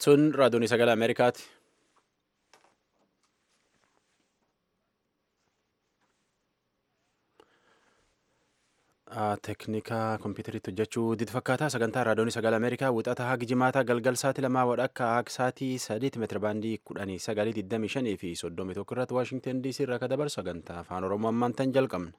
Sun raadiyoon sagalee Ameerikaati. Teeknikaa kompiitariitti hojjechuu diti fakkaataa sagantaa raadiyoon sagalee Ameerikaa wixata haga jimaataa galgal sa'aatii lamaa wadhakka haga sa'aatii sadiitti meetira baandii kudhanii sagalii digdamii shanii fi soddomii tokko irratti Waashingtan DC irraa akka dabarsu sagantaa afaan Oromoo ammaan tan jalqabna.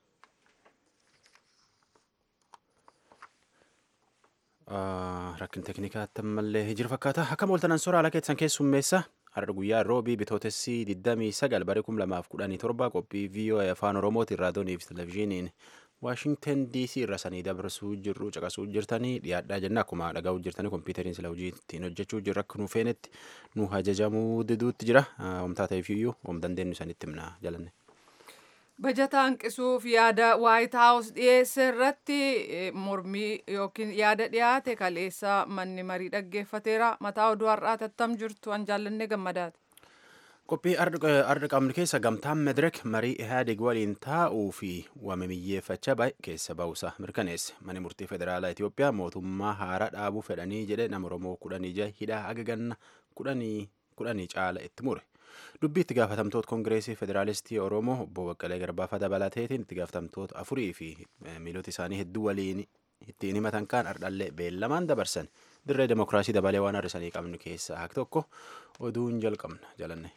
Rakkin teeknikaatti ammallee jira fakkaata. Akka mooltanan soora haala keessan keessummeessa. Har'a guyyaa roobii bitootessi 29 bara 2017 qophii VOA afaan Oromootiin raadiyoonii fi televizyiiniin Waashingtan DC irra sanii dabarsuu jirru caqasuu jirtanii dhiyaadhaa jenna akkuma dhagahu jirtanii kompiitariin sila hojii ittiin hojjechuu jirra akka nu feenetti nu ajajamuu diduutti jira. Homtaa ta'eefiyyuu hom dandeenyu sanitti himna jalanne. Bajata hanqisuuf yaada Waayit Haawus dhiyeesse irratti mormii yookiin yaada dhiyaate kaleessa manni marii dhaggeeffateera. Mataa oduu har'aa tattam jirtu an jaallanne gammadaati. Qophii arda qabnu keessa gamtaan Medirek marii Ihaadig waliin taa'uu fi waamamiyyeeffachaa baay'ee keessa ba'uusaa mirkaneesse. Mani murtii federaalaa Itoophiyaa mootummaa haaraa dhaabuu fedhanii jedhe nama Oromoo kudhanii jaha hidhaa haga ganna kudhanii caala itti mure. Dubbii itti gaafatamtoota Koongireesii Federaalistii Oromoo obbo Baqqalee Garbaafa dabalateetiin itti gaafatamtoota afurii fi miilota isaanii hedduu waliin ittiin himatan kaan ardhallee beellamaan dabarsan dirree demokiraasii dabalee waan har'isanii qabnu keessaa hak tokko oduun jalqabna jalanne.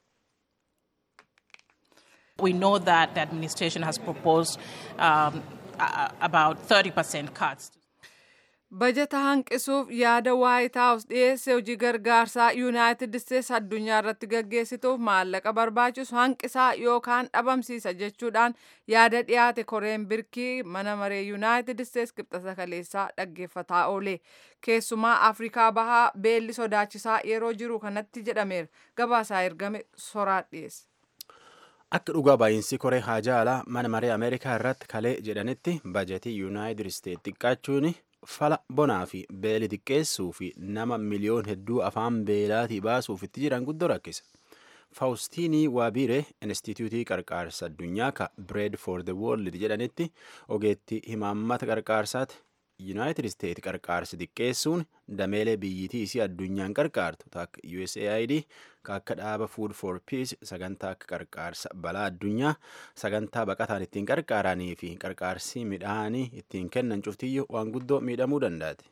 We know that the administration has proposed um, about 30% cuts. Bajata hanqisuuf yaada Waayit Haawus dhiyeesse hojii gargaarsaa Yuunaayitid Isteets addunyaa irratti gaggeessituuf maallaqa barbaachisu hanqisaa yookaan dhabamsiisa jechuudhaan yaada dhiyaate koreen birkii mana maree Yuunaayitid Isteets qibxata kaleessaa dhaggeeffataa oole. Keessumaa Afrikaa bahaa beelli sodaachisaa yeroo jiru kanatti jedhameera. Gabaasaa ergame soraa dhiyeesse. Akka dhugaa baay'insi koree haajaa alaa mana maree Ameerikaa irratti kalee jedhanitti bajetii Yuunaayitid Isteets xiqqaachuun fala bonaa fi beeli xiqqeessuu fi nama miliyoon hedduu afaan beelaatii baasuuf itti jiran guddoo rakkisa. Faawustiinii Waabiree Inistitiyuutii Qarqaarsa Addunyaa ka Bread for the World jedhanitti ogeetti himaammata qarqaarsaati. Yuunaayitid Isteets qarqaarsi xiqqeessuun dameelee biyyitii isii addunyaan qarqaartu takka USAID ka akka dhaaba Food for Peace sagantaa akka qarqaarsa balaa addunyaa sagantaa baqataan ittiin qarqaaranii fi qarqaarsi midhaanii ittiin kennan cuftiyyuu waan guddoo miidhamuu danda'ati.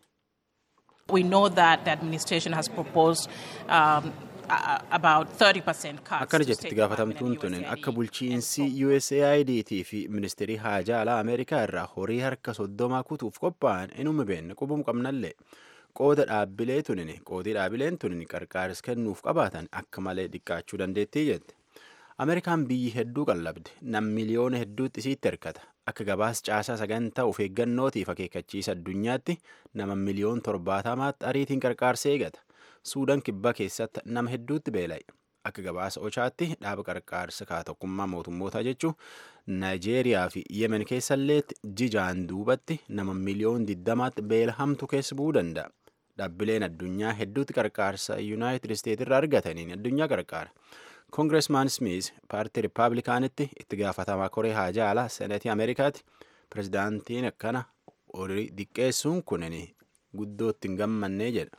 We know that the administration has proposed um, about 30% cuts. Akkana jetti itti gaafatamtuun tunin akka bulchiinsi USAID fi ministeerii haajaa alaa Ameerikaa irraa horii harka soddomaa kutuuf qophaa'an inuma beenne qubum qabnallee qooda dhaabbilee tunin qoodii dhaabbileen tunin qarqaaris kennuuf qabaatan akka malee xiqqaachuu dandeettii jette. Ameerikaan biyyi hedduu qallabde nam miliyoona hedduutti isiitti hirkata. Akka gabaas caasaa sagantaa of eeggannootiif akeekkachiisa addunyaatti nama miliyoon torbaatamaatti ariitiin qarqaarsa eegata. Suudaan kibbaa keessatti nama hedduutti beela'e. Akka gabaasa Ochaatti dhaaba qarqaarsa kaatokkummaa mootummootaa jechuun Naayijeeriyaa fi Yemen keessalleetti jijaan duubatti nama miliyoon diddamaatti beela hamtu keessa bu'uu danda'a. Dhaabbileen addunyaa hedduutti qarqaarsa Yuunaayitid Isteets irraa argataniin addunyaa qarqaara. Koongireesmaan Smith paartii Rippaabilikaanitti itti gaafatamaa koree haajaa alaa Seneetii Ameerikaati. Pirezidaantiin akkana horii xiqqeessuun kunin guddootti hin gammannee jedha.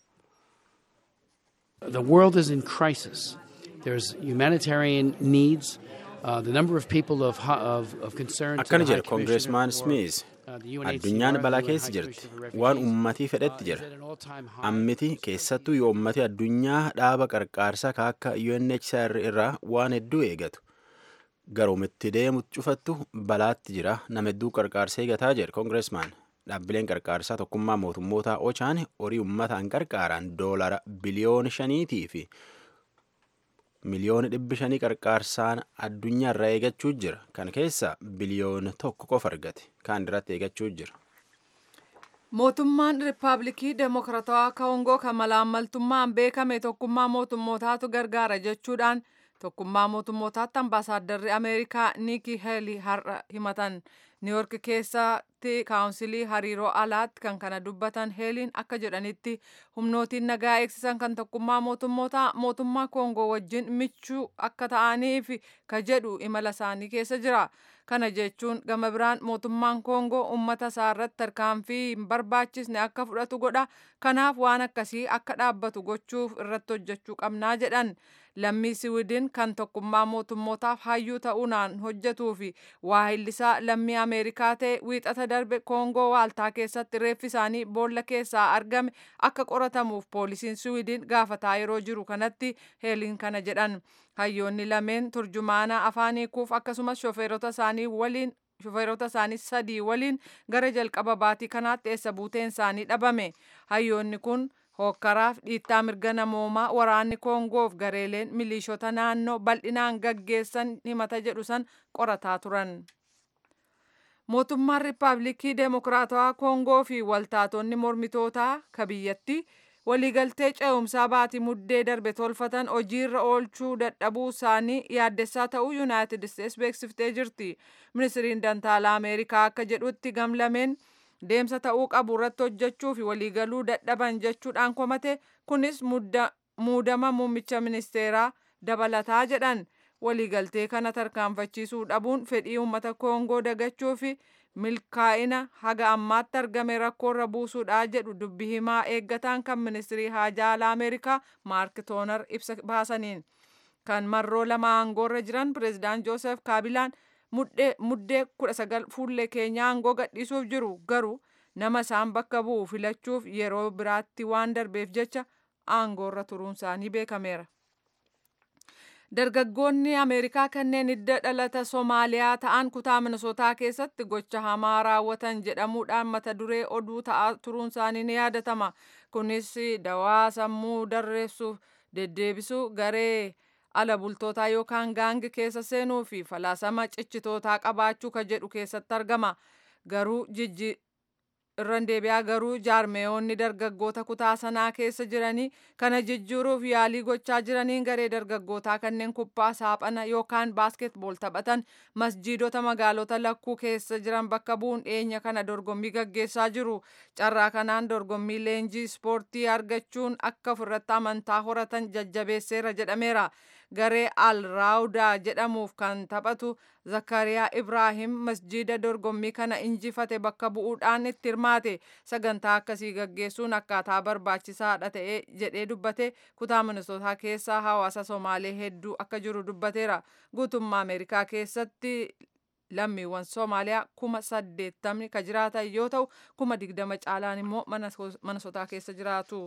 The world is in crisis. There's humanitarian needs. Uh, the number of people of, of, of concern Akkana jedha Koongireesmaan Smith. Addunyaan balaa keessa jirti. Waan ummatii fedhetti jira. Ammiti keessattuu yoo ummati addunyaa dhaaba qarqaarsaa ka akka UNHCR irraa waan hedduu eegatu. Garoomitti deemu cufattu balaatti jira. Nama hedduu qarqaarsa eegataa jedha Koongireesmaan. Dhaabbileen qarqaarsaa tokkummaa mootummootaa Ochaan horii uummataan qarqaaran doolara biliyoona shaniitii fi miliyoona dhibbi shanii qarqaarsaan addunyaa irraa eegachuu jira. Kan keessa biliyoona tokko qofa argate. Kaan irratti eegachuu jira. Mootummaan Rippaabilikii Demokiraatawaa Koongoo kan malaammaltummaan beekame tokkummaa mootummootaatu gargaara jechuudhaan tokkummaa mootummootaatti ambaasaaddarri ameerikaa niikii heelii har'a himatan niiyork keessatti kaawunsilii hariiroo alaatti kan kana dubbatan heeliin akka jedhanitti humnootiin nagaa eegsisan kan tokkummaa mootummootaa mootummaa koongoo wajjin michuu akka ta'aniif ka jedhu imala isaanii keessa jira kana jechuun gama biraan mootummaan koongoo ummata isaa irratti tarkaanfii hin barbaachisne akka fudhatu godha kanaaf waan akkasii akka dhaabbatu gochuuf irratti hojjechuu qabnaa jedhan lammii siwiidin kan tokkummaa mootummootaaf hayyuu ta'uunaan hojjetuu fi waahillisaa lammii ameerikaa ta'e wiixata darbe koongoo waaltaa keessatti reeffi isaanii boolla keessaa argame akka qoratamuuf poolisiin siwiidin gaafataa yeroo jiru kanatti heeliin kana jedhan hayyoonni lameen turjumaana afaan hiikuuf akkasumas shofeerota isaanii waliin shofeerota isaanii sadii waliin gara jalqaba baatii kanaatti eessa buuteen isaanii dhabame hayyoonni kun hookkaraaf dhiittaa mirga namoomaa waraanni koongoof gareeleen miliishota naannoo bal'inaan gaggeessan himata jedhu san qorataa turan. mootummaan riippaabilikii deemokiraatawaa koongoo fi waltaatonni mormitootaa ka biyyatti waliigaltee ce'umsaa baatii muddee darbe tolfatan hojiirra oolchuu dadhabuu isaanii yaaddessaa ta'uu yuunaayitid isteets beeksiftee jirti ministiriin dantaalaa ameerikaa akka jedhutti gamlameen deemsa ta'uu qabu irratti hojjechuu fi waliigaluu dadhaban jechuudhaan komate kunis muudama muummicha ministeeraa dabalataa jedhan waliigaltee kana tarkaanfachiisuu dhabuun fedhii uummata koongoo dagachuu fi milkaa'ina haga ammaatti argame rakkoorra buusuudha jedhu dubbi himaa eeggataan kan ministirii haajaa alaa ameerikaa maark toonar ibsa baasaniin kan marroo lama aangoorra jiran pireezidaant joosef kaabilaan muddee kudha sagal fuullee keenyaa aangoo gadhiisuuf jiru garuu nama isaan bakka bu'u filachuuf yeroo biraatti waan darbeef jecha aangoorra turuun isaanii beekameera. Dargaggoonni Ameerikaa kanneen hidda dhalata Somaaliyaa ta'an kutaa Minisootaa keessatti gocha hamaa raawwatan jedhamuudhaan mata duree oduu ta'aa turuun isaanii ni yaadatama. Kunis dawaa sammuu darreessuuf deddeebisuu garee ala bultootaa yookaan gaangi keessa seenuu fi falaasama cichitootaa qabaachuu ka jedhu keessatti argama. Garuu jijji irran deebi'aa garuu jaarmeeyonni dargaggoota kutaa sanaa keessa jiranii kana jijjiiruuf yaalii gochaa jiraniin garee dargaggootaa kanneen kubbaa saaphana yookaan baaskeetbool taphatan masjiidota magaalota lakkuu keessa jiran bakka bu'uun dhiyeenya kana dorgommii gaggeessaa jiru carraa kanaan dorgommii leenjii ispoortii argachuun akka ofirratti amantaa horatan jajjabeesseera jedhameera garee al raawudaa jedhamuuf kan taphatu zakariyaa ibraahim masjiida dorgommii kana injifate bakka bu'uudhaan itti hirmaate sagantaa akkasii gaggeessuun akkaataa barbaachisaadha ta'ee jedhee dubbate kutaa minisootaa keessa hawaasa somaalee hedduu akka jiru dubbateera guutummaa ameerikaa keessatti lammiiwwan soomaaliyaa kuma saddeettamni ka jiraatan yoo ta'u kuma digdama caalaan immoo minisootaa keessa jiraatu.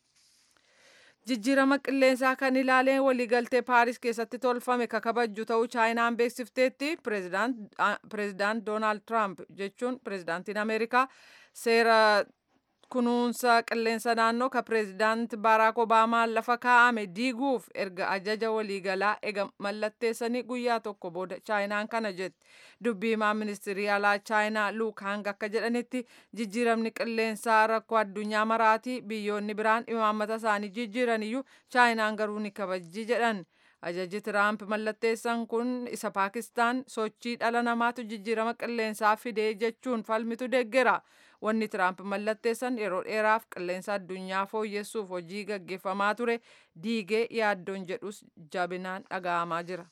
jijjiirama qilleensaa kan ilaaleen waliigaltee paaris keessatti tolfame ka kabajju ta'uu chaayinaan beeksifteetti pireezidaant doonaald tiraamp jechuun pireezidaantiin ameerikaa seera kunuunsa qilleensa naannoo ka pireezidaant baaraak obaamaan lafa kaa'ame diiguuf erga ajaja waliigalaa ega mallatteessanii guyyaa tokko booda chaayinaan kana jetti dubbii himaa ministirii alaa chaayinaa luuk hang akka jedhanitti jijjiiramni qilleensaa rakkoo addunyaa maraatii biyyoonni biraan imaammata isaanii jijjiiraniyyuu chaayinaan garuu ni kabajji jedhan ajaji tiraamp mallatteessan kun isa paakistaan sochii dhala namaatu jijjiirama qilleensaa fidee jechuun falmitu deeggera wanni tiraamp mallatteessan yeroo dheeraaf qilleensa addunyaa fooyyessuuf hojii gaggeeffamaa ture diigee yaaddoon jedhus jabinaan dhaga'amaa jira.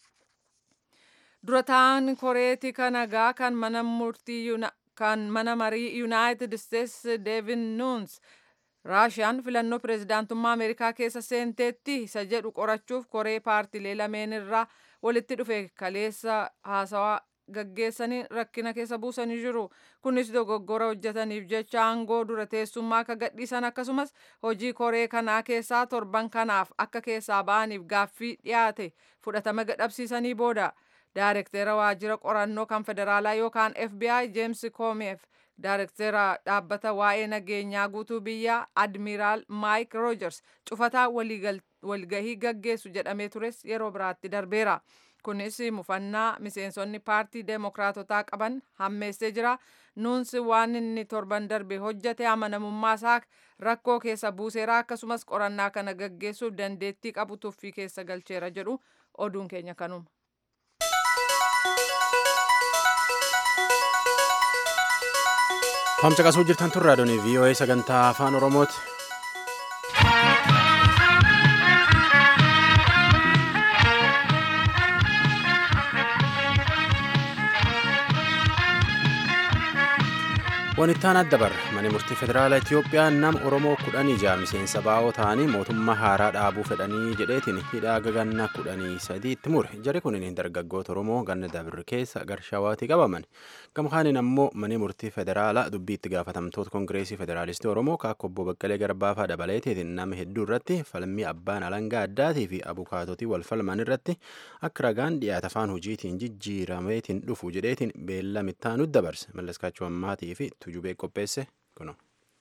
durataan koreeti kanagaa kan mana murtii kan mana marii yuunaayitid isteets deevin nuuns raashiyaan filannoo pireezidaantummaa ameerikaa keessa seenteetti isa jedhu qorachuuf koree paartilee lameen irraa walitti dhufe kaleessa haasawaa gaggeessanii rakkina keessa buusanii jiru kunis dogoggora hojjetaniif jecha aangoo dura teessummaa akka gadhiisan akkasumas hojii koree kanaa keessaa torban kanaaf akka keessaa ba'aniif gaaffii dhiyaate fudhatama gadhabsiisanii booda daarektera waajjira qorannoo kan federaalaa yookaan FBI James Comey daarektera dhaabbata waa'ee nageenyaa guutuu biyyaa admiraal Mike Rogers cufataa walgahii gaggeessu jedhamee tures yeroo biraatti darbeera. Kunis mufannaa miseensonni paartii deemokiraatotaa qaban hammeessee jira. Nuunsi waan inni torban darbe hojjete amanamummaa isaa rakkoo keessa buuseera akkasumas qorannaa kana gaggeessuuf dandeettii qabu tuffii keessa galcheera jedhu oduun keenya kanuma. Homsa qasuu jirtan tun raadiyoon VOA sagantaa afaan Oromooti. Wanittaan adda barra mana murtii federaalaa Itoophiyaa nama Oromoo kudhanii ja'a miseensa baa'oo ta'anii mootummaa haaraa dhaabuu fedhanii jedheetiin hidhaa ganna kudhanii sadiitti mure. Jari kunin dargaggoota Oromoo ganna dabirri keessa garshawaatii qabaman. Gama kaaniin ammoo mana murtii federaalaa dubbii itti gaafatamtoota Kongireesii Federaalistii Oromoo kaakko obbo Baqqalee Garbaafaa dabaleetiin nama hedduu irratti falmii abbaan alangaa addaatii fi abukaatotii wal falman irratti akka ragaan dhiyaata afaan hojiitiin jijjiirameetiin dhufu jedheetiin beellamittaa nutti dabarse. Mallaskaachuu ammaatii fi tujubee qopheesse kuno.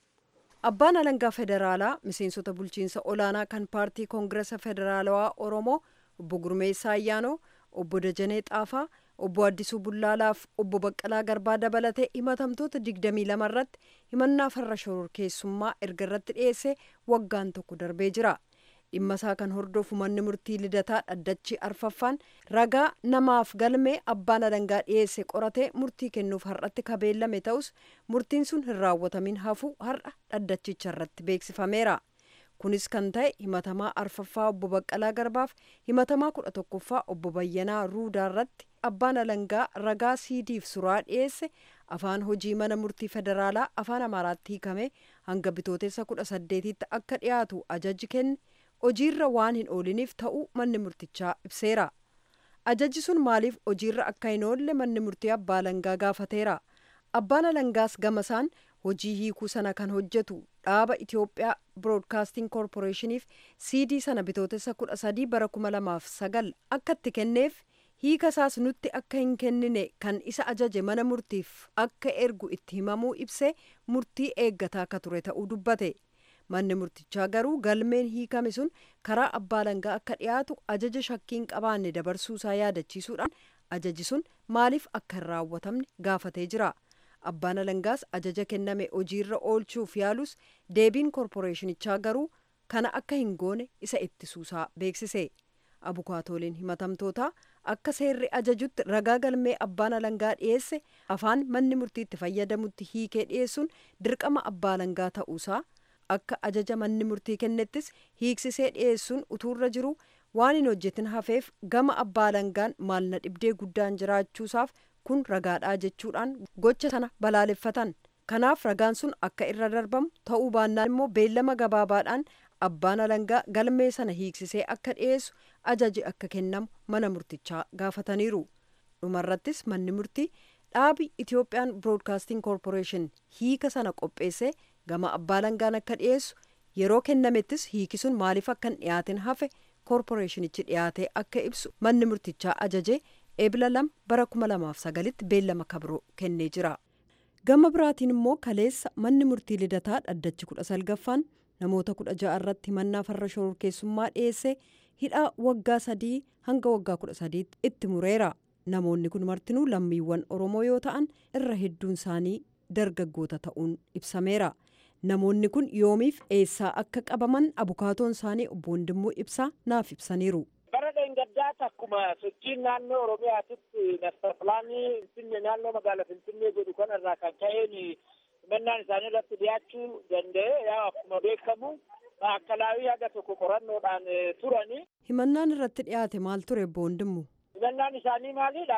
Abbaan alangaa federaalaa miseensota bulchiinsa olaanaa kan paartii koongiresa federaalawaa Oromoo obbo Gurmeessaa Ayyaanoo, obbo Dajanee Xaafaa, obbo Addisuu Bullaalaaf obbo Baqqalaa Garbaa dabalatee himatamtoota 22 irratti himannaa farra shororkeessummaa erga irratti dhiyeesse waggaan tokko darbee jira. dhimma isaa kan hordofu manni murtii lidataa dhaddachi arfaffaan ragaa namaaf galmee abbaan alangaa dhiyeesse qoratee murtii kennuuf har'atti kabeellame ta'us murtiin sun hin raawwatamin hafu har'a dhaddachicha irratti beeksifameera. kunis kan ta'e himatamaa arfaffaa obbo Baqqalaa Garbaaf himatamaa kudha tokkoffaa obbo Bayyanaa Ruudaa irratti abbaan alangaa ragaa siidiif suraa dhiyeesse afaan hojii mana murtii federaalaa afaan amaaraatti hiikame hanga bitootessa kudha saddeetitti akka dhiyaatu ajaji kenne hojiirra waan hin ooliniif ta'uu manni murtichaa ibseera. Ajajji sun maaliif hojiirra akka hin oolle manni murtii abbaa alangaa gaafateera. Abbaan alangaas gamasaan hojii hiikuu sana kan hojjetu dhaaba Itoophiyaa Broadcasting Corporationiif CD sana bitootessa kudha sadii bara kuma lamaaf sagal akka itti kenneef hiika isaas nutti akka hin kennine kan isa ajaje mana murtiif akka ergu itti himamuu ibsee murtii eeggataa akka ture ta'uu dubbate. manni murtichaa garuu galmeen hiikame sun karaa abbaa alangaa akka dhiyaatu ajaja shakkiin qabaanne dabarsuusaa yaadachiisuudhaan ajaji sun maaliif akka hin raawwatamne gaafatee jira abbaan alangaas ajaja kenname hojiirra oolchuuf yaalus deebiin koorporeeshinichaa garuu kana akka hin goone isa ittisuusaa beeksise abukaatooliin himatamtootaa akka seerri ajajutti ragaa galmee abbaan alangaa dhiyeesse afaan manni murtiitti fayyadamutti hiikee dhiyeessuun dirqama abbaa alangaa ta'uusaa akka ajaja manni murtii kennettis hiiksisee dhiyeessuun utuurra jiru waan hin hojjetin hafeef gama abbaa alangaan maalna dhibdee guddaan jiraachuusaaf kun ragaadhaa jechuudhaan gocha sana balaaleffatan kanaaf ragaan sun akka irra darbamu ta'uu baannaan immoo beellama gabaabaadhaan abbaan alangaa galmee sana hiiksisee akka dhiyeessu ajaji akka kennamu mana murtichaa gaafataniiru dhumarrattis manni murtii dhaabi itiyoophiyaan biroodkaasting koorporeeshin hiika sana qopheessee gama abbaa alangaan akka dhiyeessu yeroo kennamettis hiiki sun maaliif akka hin dhiyaatin hafe koorporeeshinichi dhiyaatee akka ibsu manni murtichaa ajajee eebila lama bara kuma lamaaf sagalitti beellama kabiroo kennee jira. gama biraatiin immoo kaleessa manni murtii lidataa dhaddachi kudha salgaffaan namoota kudha ja'a irratti himannaa farra shororkeessummaa dhiyeesse hidhaa waggaa sadii hanga waggaa kudha sadiitti itti mureera. namoonni kun martinuu lammiiwwan oromoo yoo ta'an irra hedduun isaanii dargaggoota ta'uun ibsameera. namoonni kun yoomiif eessaa akka qabaman abukaatoon isaanii obbo Wandimmoo ibsaa naaf ibsaniiru. bara dheengaddaatti akkuma sochiin naannoo oromiyaatitti nasta pilaanii finfinnee naannoo magaalaa finfinnee godhu kanarraa kan ka'een himannaan isaanii irratti dhiyaachuu danda'e yaa akkuma beekamu akkalaawii haga tokko qorannoodhaan turani. himannaan irratti dhiyaate maal ture obbo Wandimmoo? himannaan isaanii maalidha?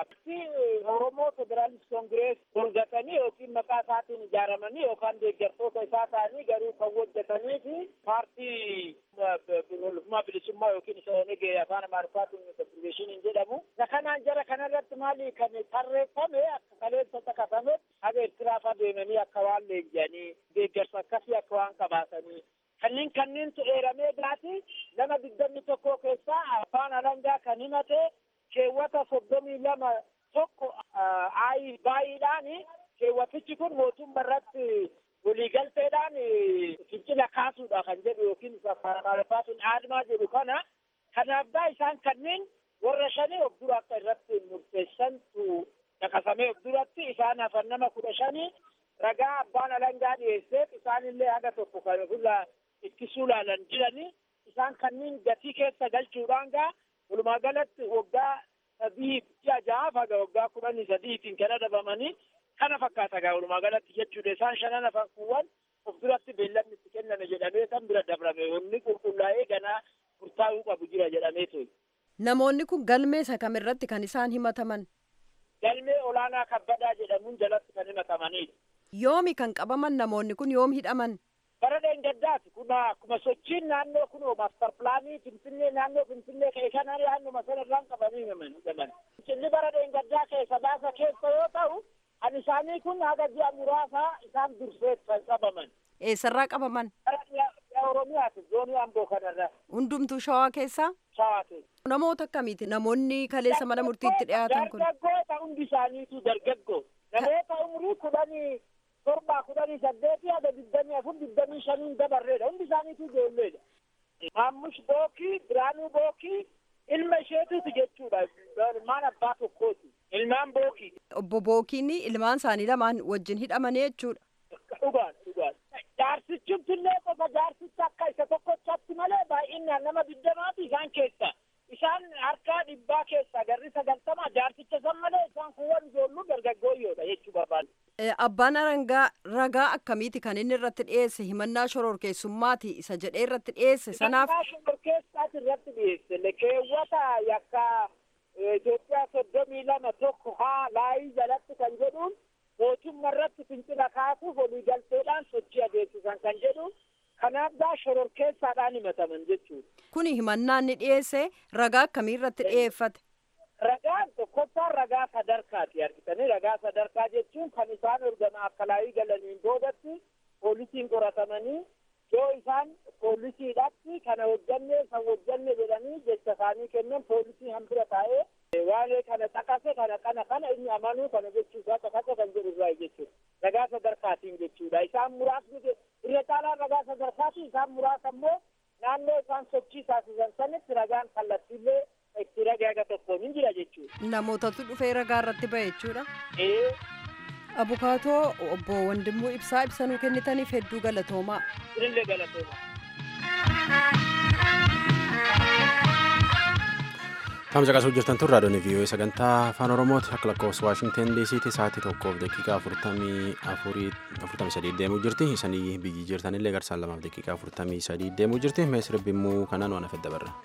Oromoo Federaalist Kongirees golgatanii yookiin maqaa isaatiin ijaaramanii yookaan deeggartoota isaa ta'anii garuu kan hojjetanii fi paartii walummaa bilisummaa yookiin isa onegee afaan amaariffaatiin konfirmeeshiniin jedhamu. Isa kanaan jara kanarratti maali kan tarreeffame akka kaleessa caqasame haga Eertiraaf adeemanii akka waan leenji'anii deeggarsa akkasii akka waan qabaatanii kanneen kanneentu eeramee baati nama digdamii tokko keessaa afaan alangaa kan himate keewwata soddomii lama tokko ayi baay'eedhaan keewwatichi kun mootummaa irratti waliigalteedhaan fincila kaasuudha kan jedhu yookiin amaariffaatiin aadmaa jedhu kana kanaafdaa isaan kanneen warra shanii of dura akka irratti murteessantu caqasamee of duratti isaan hafan nama kudha shanii ragaa abbaan alangaa dhiyeesseef isaanillee haga tokko kan ofirraa ittisuu laalan jiranii isaan kanneen gatii keessa galchuudhaan gaa walumaa galatti waggaa sadii ji'a ja'aaf haga waggaa kudhanii sadiitiin kan adabamanii kana fakkaata gaa walumaa galatti jechuudha isaan shanan hafan kuuwwan of duratti beellamni itti kenname jedhamee kan bira dabrame wanni qulqullaa'ee ganaa murtaa'uu qabu jira jedhamee ture. Namoonni kun galmee isa kamirratti kan isaan himataman? Galmee olaanaa kabbadaa jedhamuun jalatti kan himatamanidha. Yoomi kan qabaman namoonni kun yoom hidhaman? Bara dheengaddaati kun akkuma sochiin naannoo kun maastar pilaanii Finfinnee naannoo Finfinnee keessa naannoo sanarraan qabamanii hidhaman. Inni bara dheengaddaa keessa baasa keessa yoo ta'u kan isaanii kun haga ji'a muraasaa isaan dursee kan qabaman. Eessarraa qabaman? Oromiyaati zoonii amboo kanarra. Hundumtuu shawaa keessaa? Shawaa keessa. Namoota akkamiiti namoonni kaleessa mana murtiitti dhiyaatan kun? Dargaggoota hundi isaaniitu dargaggoo. Namoota umurii kudhanii torba kudhanii saddeetii haga digdamii afur digdamii shaniin dabarreedha. Hundi isaaniitu ijoolleedha. Maammush Bookii, Biraanuu Bookii, ilma isheetuuti jechuudha. Ilmaan abbaa tokkooti. Ilmaan Bookii. Obbo Bookiin ilmaan isaanii lamaan wajjin hidhamanii jechuudha. Dhugaan dhugaan. Jaarsichumtillee qofa jaarsicha akka isa tokkochatti malee baay'inaan nama digdamaati isaan keessa. Isaan harkaa dhibbaa keessa garri sagaltama jaarsicha san malee isaan kuuwwan ijoolluu dargaggooyyoodha jechuu barbaadu. Abbaan arangaa ragaa akkamiiti kan inni irratti dhiyeesse himannaa shororkeessummaati isa jedhee irratti dhiyeesse sanaaf. Himannaa shororkeessaati irratti dhiyeesse keewwata yakka Itoophiyaa soddomii lama tokko haa laayii jalatti kan jedhuun mootummaa irratti fincila kaasuuf waliigalteedhaan sochii adeemsisan kan jedhu kanaaf gaa shororkeessaadhaan himataman jechuudha. Kuni himannaan ni dhiyeesse ragaa akkamii irratti dhiyeeffate? Ragaan tokkoffaan ragaa sadarkaati argitanii ragaa sadarkaa jechuun kan isaan ergama akka laayii galaniin boodatti poolisiin qoratamanii yoo isaan poolisiidhaatti kana hojjanne san hojjanne jedhanii jecha isaanii kennan poolisii hambira taa'ee waa'ee kana xaqase kana kana kana inni amanuu kana jechuusaa xaqase kan jedhu irraa jechuudha. Ragaa sadarkaatiin jechuudha. Isaan muraasni irra caalaan ragaa sadarkaati isaan muraasa immoo naannoo isaan sochii taasisan sanitti ragaan kallattiillee itti ragaa tokkoon hin jira jechuudha. Namootatu dhufee ragaa irratti ba'e jechuudha. Ee. Abukaatoo obbo Wandimuu Ibsaa ibsanuu kennitaniif hedduu galatoomaa. Ilillee galatoomaa. Tamsa qasuu jirtan tun raadiyoon vii'oo sagantaa afaan oromooti akka lakkoofsa waashingten diisiitti sa'aatii tokkoof daqiiqaa afurtamii afurii afurtamii sadii deemuu jirti isanii biyyi jirtanillee garsaan lamaaf daqiiqaa afurtamii sadii deemuu jirti mee sirbimmuu kanaan waan afedda barra.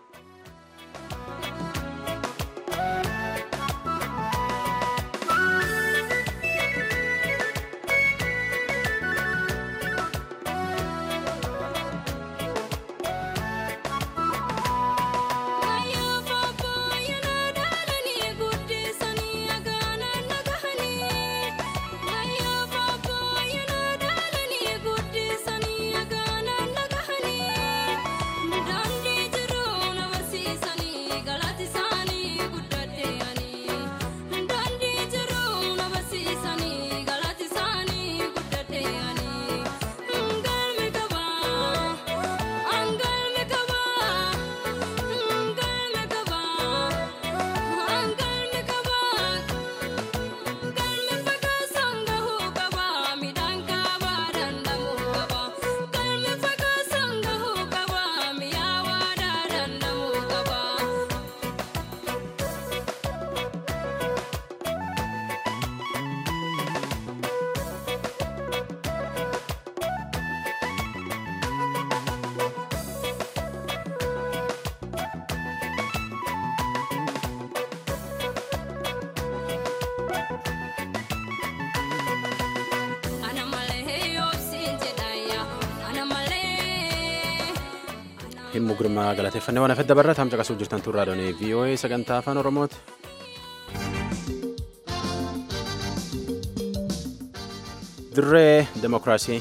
himmu girmaa galateeffannee waan afedda barra tamsa qasuu jirtan tun raadiyoon vii'oo'ee sagantaa afaan oromooti. dirree demokiraasii.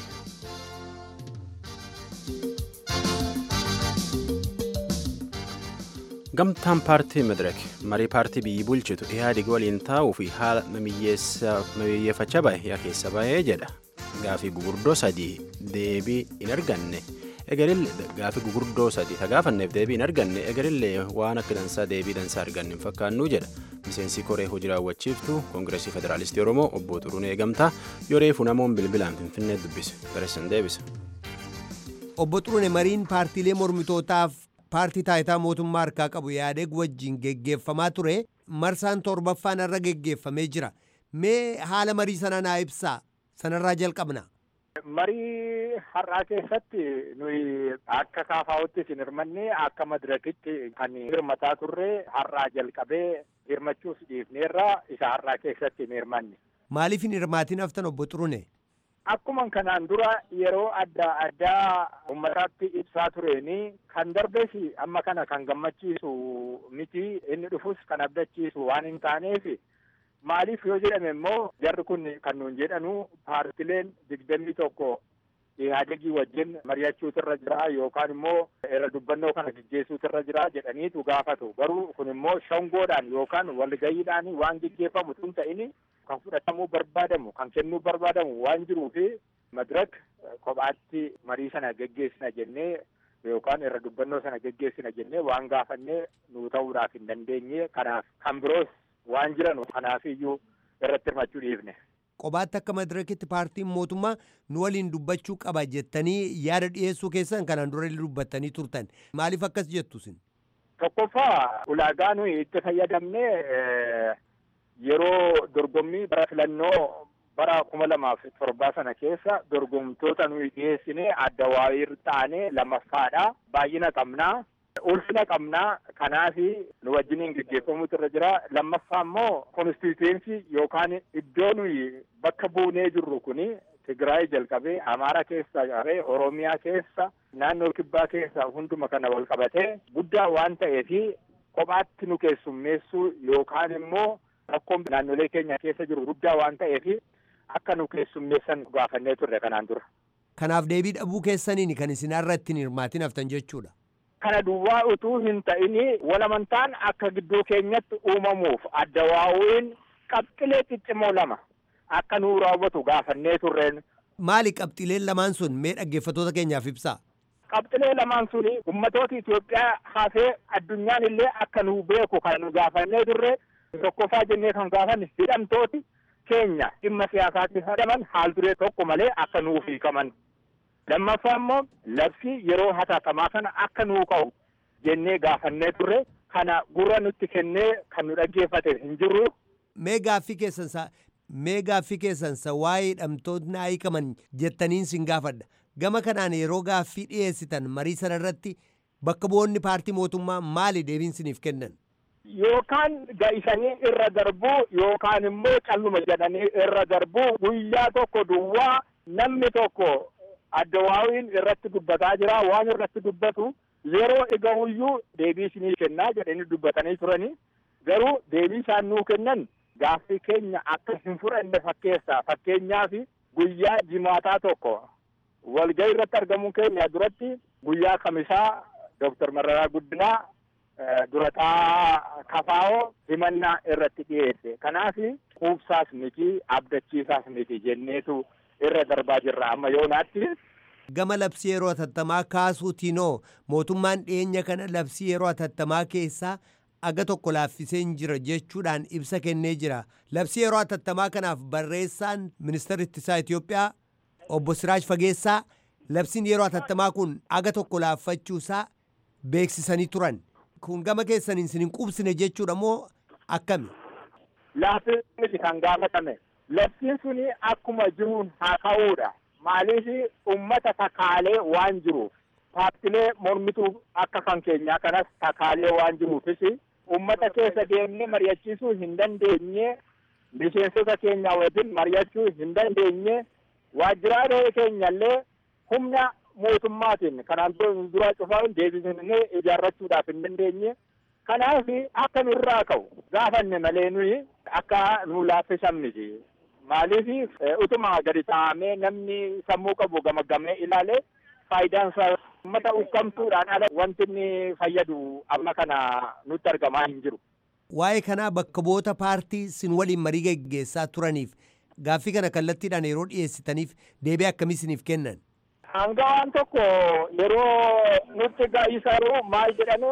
gamtaan paartii medirek marii paartii biyyi bulchitu ihaadig waliin taa'uu fi haala mamiyyeeffachaa bahe yaa keessa bahee jedha gaafii gugurdoo sadii deebii hin arganne egalillee gaafii gugurdoo sadii tagaafanneef deebii hin arganne egalillee waan akka dansaa deebii dansaa arganne hin fakkaannu jedha miseensi koree hojii raawwachiiftu koongireesii federaalistii oromoo obbo Xuruunee Gamtaa yoo reefu namoon bilbilaan finfinnee dubbise gareessan deebisa. obbo Xuruunee mariin paartiilee mormitootaaf paartii taayitaa mootummaa harkaa qabu yaadeeg wajjin geggeeffamaa ture marsaan torbaffaan irra geggeeffamee jira mee haala marii sana naa ibsaa sanarraa jalqabna. Marii har'aa keessatti nuyi akka kaafaa'utti isin hirmanne akka madirakitti kan hirmataa turre har'aa jalqabee hirmachuus dhiifneerra isa har'aa keessatti hin hirmanne. Maaliif hin hirmaatiin haftan obbo Xurune? Akkuma kanaan dura yeroo adda addaa uummataatti ibsaa tureeni kan darbees amma kana kan gammachiisu miti inni dhufus kan abdachiisu waan hin taaneef maaliif yoo jedhame immoo jarri kun kan nuun jedhanu paartileen digdamii tokko ihaadegii wajjin mari'achuutu irra jira yookaan immoo irra dubbannoo kana gaggeessuutu irra jira jedhaniitu gaafatu garuu kun immoo shangoodhaan yookaan walgayiidhaan waan gaggeeffamu tun ta'ini kan fudhatamuu barbaadamu kan kennuu barbaadamu waan jiruufi madirak kophaatti marii sana gaggeessina jennee yookaan irra dubbannoo sana gaggeessina jennee waan gaafannee nuu ta'uudhaaf hin dandeenye kanaaf kan biroos waan jiran kanaaf iyyuu irratti hirmachuu dhiifne. Kophaatti akka madirakitti paartiin mootummaa nu waliin dubbachuu qaba jettanii yaada dhiyeessuu keessan kanaan dura dubbattanii turtan maaliif akkas jettu isin? Tokkoffaa ulaagaa nuyi itti fayyadamne yeroo dorgommii bara filannoo bara kuma lamaaf torbaa sana keessa dorgomtoota nuyi dhiyeessine adda waayir taane lammaffaadha baay'ina qabnaa. ulfina qabnaa kanaafi nu wajjiniin gaggeeffamutu irra jira lammaffaa immoo konstituensi yookaan iddoo nuyi bakka buunee jirru kuni Tigraay jalqabee Amaara keessa qabee Oromiyaa keessa naannoo kibbaa keessa hunduma kana wal qabatee guddaa waan ta'eefi kophaatti nu keessummeessuu yookaan immoo rakkoon naannolee keenya keessa jiru guddaa waan ta'eefi akka nu keessummeessan gaafannee turre kanaan dura. Kanaaf deebii dhabuu keessaniin kan isin irra ittiin hirmaatiin haftan jechuudha. kana duwwaa utuu hin ta'ini walamantaan akka gidduu keenyatti uumamuuf adda waa'uun qabxilee ciccimoo lama akka nuu raawwatu gaafannee turreen. Maali qabxileen lamaan sun mee dhaggeeffattoota keenyaaf ibsaa? Qabxilee lamaan suni ummatoota Itoophiyaa hafee addunyaan illee akka nuu beeku kan nu gaafannee turre tokkoffaa jennee kan gaafanne hidhamtooti keenya dhimma siyaasaatti hidhaman haal duree tokko malee akka nuuf hiikaman. lammaffaa immoo labsii yeroo hatattamaa kana akka nuu ka'u jennee gaafannee turre kana gurra nutti kennee kan nu dhaggeeffate hin jirru. Mee gaaffii keessansa mee gaaffii keessansa waa'ee hidhamtoonni hiikaman jettaniin sin gaafadha. Gama kanaan yeroo gaaffii dhiyeessitan marii sana irratti bakka bu'oonni paartii mootummaa maali deebiin siniif kennan? Yookaan ga'isanii irra darbuu yookaan immoo calluma jedhanii irra darbuu guyyaa tokko duwwaa namni tokko adda waawiin irratti dubbataa jira waan irratti dubbatu yeroo egahuyyuu deebii isinii kennaa jedhanii dubbatanii turanii garuu deebii isaan nuu kennan gaaffii keenya akka hin fudhanne fakkeessa fakkeenyaaf guyyaa jimaataa tokko walgahii irratti argamuu keenya duratti guyyaa kamisaa Dooktar Mararaa Guddinaa durataa kafaa'oo himannaa irratti dhiyeesse kanaaf quubsaas miti abdachiisaas miti jenneetu irra darbaa jirra amma yoonaatti. Gama labsii yeroo hatattamaa kaasuutiinoo mootummaan dhiyeenya kana labsii yeroo hatattamaa keessaa aga tokko laaffisee hin jira jechuudhaan ibsa kennee jira. Labsii yeroo hatattamaa kanaaf barreessaan ministeera ittisaa Itoophiyaa obbo Siraaj Fageessaa labsiin yeroo hatattamaa kun aga tokko laaffachuusaa beeksisanii turan. Kun gama keessaniin isin hin qubsine jechuudha moo akkami? Laaffii miti kan gaafatame. Labsiin suni akkuma jiruun haa ka'uudha. Maaliif uummata takaalee waan jiruuf paartilee mormituu akka kan keenyaa kanas takaalee waan jiruufis uummata keessa deemnee mari'achiisuu hin dandeenye miseensota keenya wajjin mari'achuu hin dandeenye waajjiraalee keenyallee humna mootummaatiin kanaan dura cufaa deebisnee ijaarrachuudhaaf hin dandeenye. Kanaaf akka nurraa ka'u gaafanne malee nuyi akka nu laaffisan miti. Maaliif utuma gadi taa'amee namni sammuu qabu gamagamee ilaalee faayidaan isaa uummata ukkamtuudhaan ala wanti inni fayyadu amma kana nutti argamaa hin jiru. Waa'ee kanaa bakka bu'oota paartii sin waliin marii geggeessaa turaniif gaaffii kana kallattiidhaan yeroo dhiyeessitaniif deebii akkamii isiniif kennan? Hanga waan tokko yeroo nutti ga'isaru maal jedhanu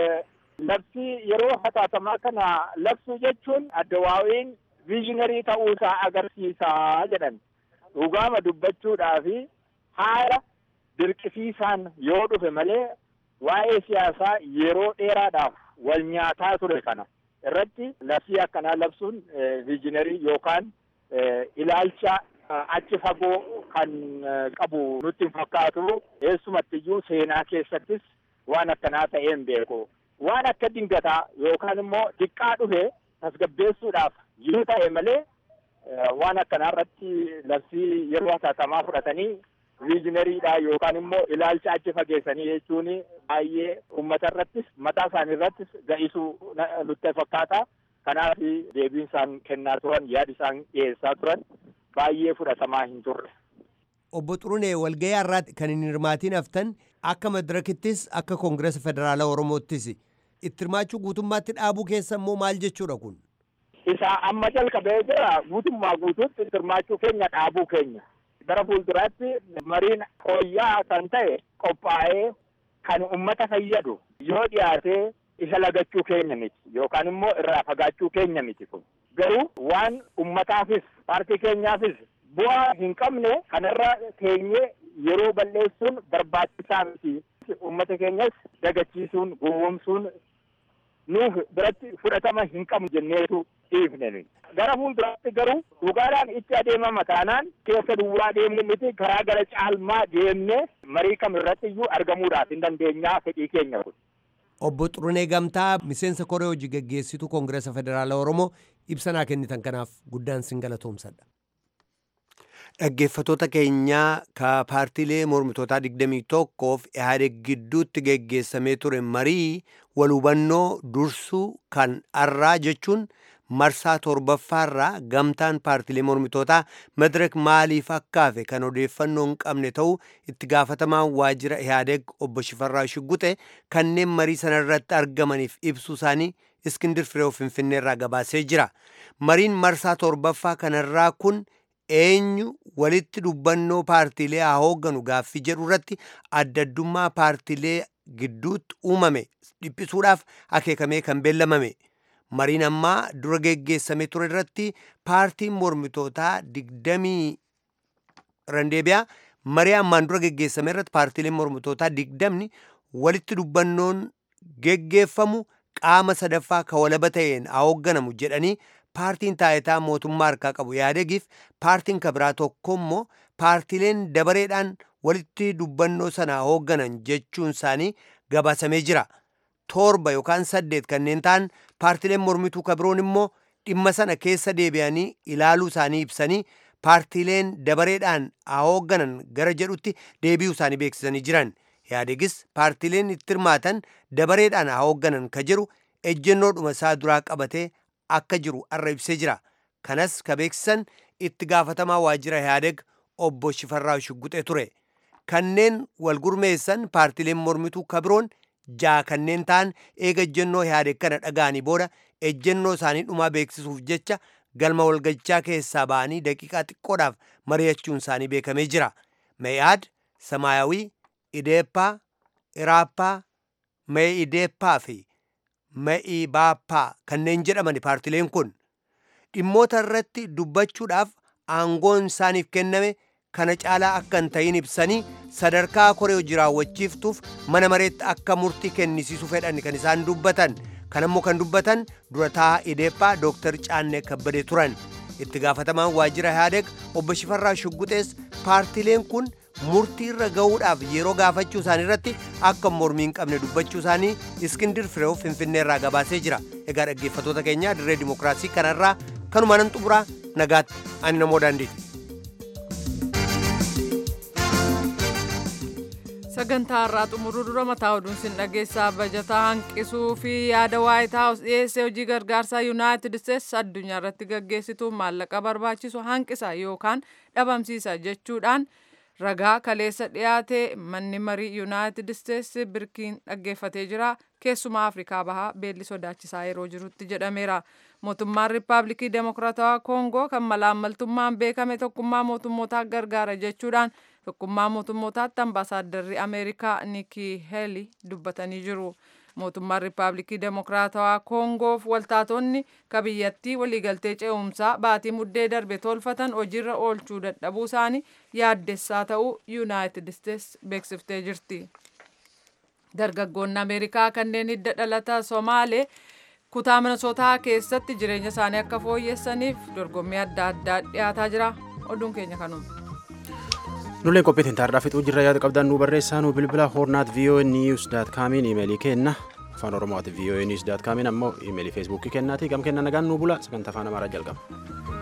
labsii yeroo hatattamaa kana labsuu jechuun adda waa'iin viizhinarii ta'uusaa agarsiisaa jedhan dhugaama dubbachuudhaa fi haala dirqisiisaan yoo dhufe malee waa'ee siyaasaa yeroo dheeraadhaaf wal nyaataa ture kana irratti labsii akkanaa labsuun viijinarii yookaan ilaalcha achi fagoo kan qabu nutti hin fakkaatu eessumattiyyuu seenaa keessattis waan akkanaa ta'ee hin beeku waan akka dingataa yookaan immoo diqqaa dhufe tasgabbeessuudhaaf yoo ta'e malee waan akkanaa irratti labsii yeroo hatattamaa fudhatanii viijinariidha yookaan immoo ilaalcha achi fageessanii jechuun baay'ee uummata irrattis mataa isaanii irrattis ga'isuu nutti fakkaata. Kanaaf deebiin isaan kennaa turan yaada isaan dhiyeessaa turan baay'ee fudhatamaa hin turre. Obbo Xurunee walgahii har'aatti kan hin hirmaatiin haftan akka madirakittis akka koongiresa federaalaa Oromoottis itti hirmaachuu guutummaatti dhaabuu keessa immoo maal jechuudha kun? Isa amma jalqabee jira guutummaa guutuutti itti hirmaachuu keenya dhaabuu keenya. Gara fuulduraatti mariin fooyya'aa kan ta'e qophaa'ee kan uummata fayyadu yoo dhiyaatee isa lagachuu keenya miti yookaan immoo irraa fagaachuu keenya miti kun garuu waan ummataafis paartii keenyaafis bu'aa hin qabne kanarra teenyee yeroo balleessuun barbaachisaa miti ummata keenyas dagachiisuun gowwoomsuun nuuf biratti fudhatama hin qabnu jenneetu dhiifne gara fuulduraatti garuu dhugaadhaan itti adeemama taanaan keessa duwwaa deemnu miti karaa gara caalmaa deemnee marii kam irratti iyyuu argamuudhaaf hin dandeenyaa fedhii keenya kun. Obbo Xurunee Gamtaa miseensa koree hojii gaggeessitu Koongiresa Federaalaa Oromoo ibsa naa kennitan kanaaf guddaan sin galatoomsadha. Dhaggeeffatoota keenyaa ka paartiilee mormitootaa 21f Ihaadeg gidduutti geggeessamee ture marii walhubannoo dursuu kan arraa jechuun marsaa torbaffaarraa gamtaan paartiilee mormitootaa madirak maaliif akkaafe kan odeeffannoo hin qabne ta'uu itti gaafatamaan waajjira Ihaadeg obbo Shifarraa Shugguxe kanneen marii sanarratti argamaniif ibsuu isaanii Iskindir Fireew Finfinneerraa gabaasee jira. Mariin marsaa torbaffaa kanarraa kun eenyu walitti dubbannoo paartiilee haa hoogganu gaaffii jedhu irratti adda addummaa paartiilee gidduutti uumame dhiphisuudhaaf akeekamee kan beellamame. Mariin ammaa dura geggeessame ture irratti paartiin mormitootaa digdamii randeebiyaa marii ammaan dura geggeessame irratti paartiileen mormitootaa digdamni walitti dubbannoon geggeeffamu qaama sadaffaa ka walaba ta'een haa hoogganamu jedhanii paartiin taayitaa mootummaa harkaa qabu yaadegiif paartiin kabiraa tokko immoo paartiileen dabareedhaan walitti dubbannoo sana hoogganan jechuun isaanii gabaasamee jira. torba yookaan saddeet kanneen ta'an paartiileen mormituu kabiroon immoo dhimma sana keessa deebi'anii ilaaluu isaanii ibsanii paartiileen dabareedhaan haa hoogganan gara jedhutti deebi'uu isaanii beeksisanii jiran. Yaadegis paartiileen itti hirmaatan dabareedhaan haa hoogganan ka jedhu ejjennoodhuma isaa duraa qabatee akka jiru arra ibsee jira. Kanas ka beeksisan itti gaafatamaa waajjira Yaadeg obbo Shifarraa Shugguxee ture. Kanneen wal gurmeessan paartiileen mormituu kabiroon jaa kanneen ta'an eega ejjennoo Yaadeg kana dhaga'anii booda ejjennoo isaanii dhumaa beeksisuuf jecha galma walgachaa keessaa ba'anii daqiiqaa xiqqoodhaaf mari'achuun isaanii beekamee jira. Meeyaad, Samaayawii, Ideeppaa, Iraappaa, Mee'ideeppaa fi Me'ibaappaa kanneen jedhaman paartileen kun dhimmoota irratti dubbachuudhaaf aangoon isaaniif kenname kana caalaa akka hin ta'in ibsanii sadarkaa koree hojii raawwachiiftuuf mana mareetti akka murtii kennisiisu fedhan kan isaan dubbatan kan ammoo kan dubbatan durataa Ideeppaa Dooktar Caannee Kabbadee turan itti gaafatamaan waajjira Yaadeg obbo Shifarraa Shugguxees paartileen kun murtii irra ga'uudhaaf yeroo gaafachuu isaanii irratti akka mormii hin qabne dubbachuu isaanii iskindir fireew finfinneerraa gabaasee jira egaa dhaggeeffatoota keenya dirree dimokiraasii kanarraa kanuma nan xumuraa nagaatti ani namoo daandiiti. sagantaa har'aa xumuruu dura mataa oduun sin dhageessaa bajataa hanqisuu fi yaada waayit haawus dhiyeessee hojii gargaarsaa yuunaayitid isteetsi addunyaa irratti gaggeessituuf maallaqa barbaachisu hanqisa yookaan dhabamsiisa jechuudhaan ragaa kaleessa dhiyaate manni marii yuunaayitid isteetsi birkiin dhaggeeffatee jira keessumaa afrikaa bahaa beelli sodaachisaa yeroo jirutti jedhameera mootummaan riippaabilikii demokiraatawaa koongoo kan malaammaltummaan beekame tokkummaa mootummootaa gargaara jechuudhaan tokkummaa mootummootaatti ambaasaadarri ameerikaa nikii heeli dubbatanii jiru. mootummaan riippaabilikii demokiraatawaa koongoof waltaatonni ka biyyattii waliigaltee ce'umsaa baatii muddee darbe tolfatan hojiirra oolchuu dadhabuu isaanii yaaddessaa ta'uu yuunaayitid isteetsi beeksiftee jirti. dargaggoonni ameerikaa kanneen hidda dhalata somaalee kutaa minnesootaa keessatti jireenya isaanii akka fooyyessaniif dorgommii adda addaa dhiyaataa jira oduun keenya kanuma. Nuleen qophiitiin taarraa fixuu jirra yaada qabdan nu barreessaa nu bilbila hornaat voa news daat kaamiin imeelii kenna afaan oromooti voa news daat kaamiin ammoo imeelii feesbuukii kennaati gam kenna nagaan nu bula sagantaa afaan amaaraa jalqaba.